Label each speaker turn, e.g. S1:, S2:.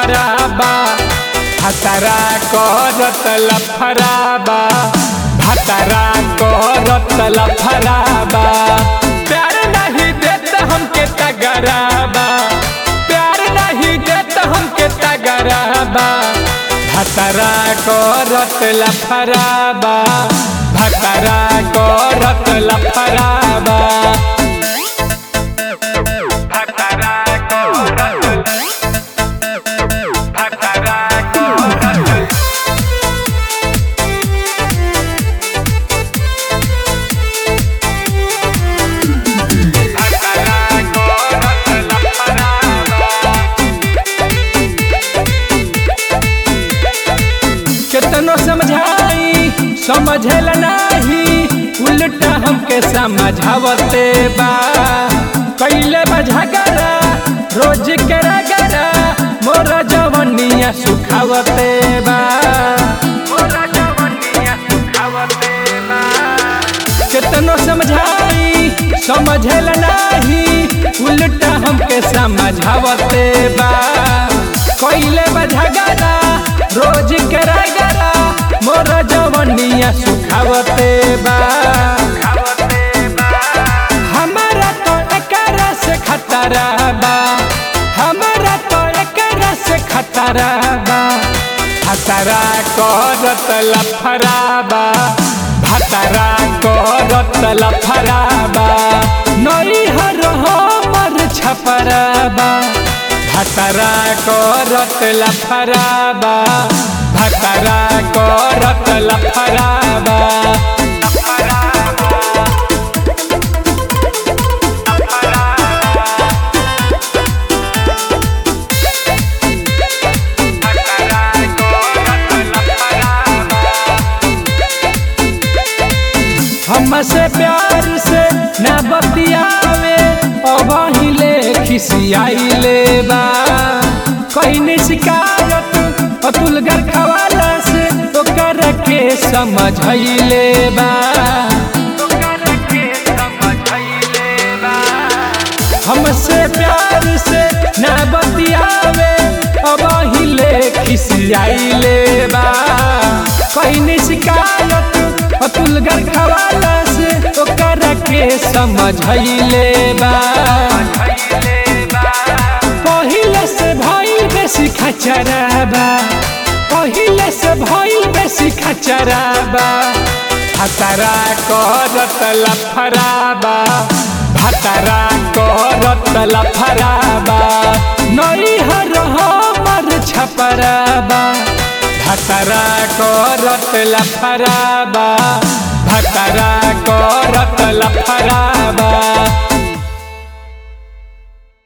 S1: लफराबा भतरा करत लफराबा भतरा करत लफराबा प्यार नहीं देत हमके तगराबा प्यार नहीं देत हमके तगराबा भतरा करत लफराबा भतरा करत लफराबा भतरा करत भतरा करत भतरा करत लफराबा केतनो समझाई समझल नाही उल्टा हमके समझावते बा कैले बझगरा रोज के रगरा मोर जवनिया सुखावते बा मोर जवनिया सुखावते बा केतनो समझाई समझल नाही उल्टा हमके समझावते बा कैले बझगरा रोज के रगरा मोर जवनिया सुखावते बा हमारा तो एकरा से खतरा बा हमारा तो एकरा से खतरा बा खतरा करत लफराबा भतरा करत लफराबा नई हर हमर छपराबा भतरा करत लफराबा भतरा करत लफराबा हमसे प्यार से न बतियावे अबहिले खिसियाइले बा कहीं शिकायत अतुल घर खवाला से ओकर के समझैले बा हमसे प्यार से न बतियावे अबहिले खिसियाइले बा कहीं शिकायत अतुल घर खवाला से ओकर के समझैले बा पहिले से भइल बेसी खचराबा पहिले से भइल बेसी खचराबा भतरा करत लफराबा भतरा करत लफराबा नई हर हमर छपराबा भतरा करत लफराबा भतरा करत लफराबा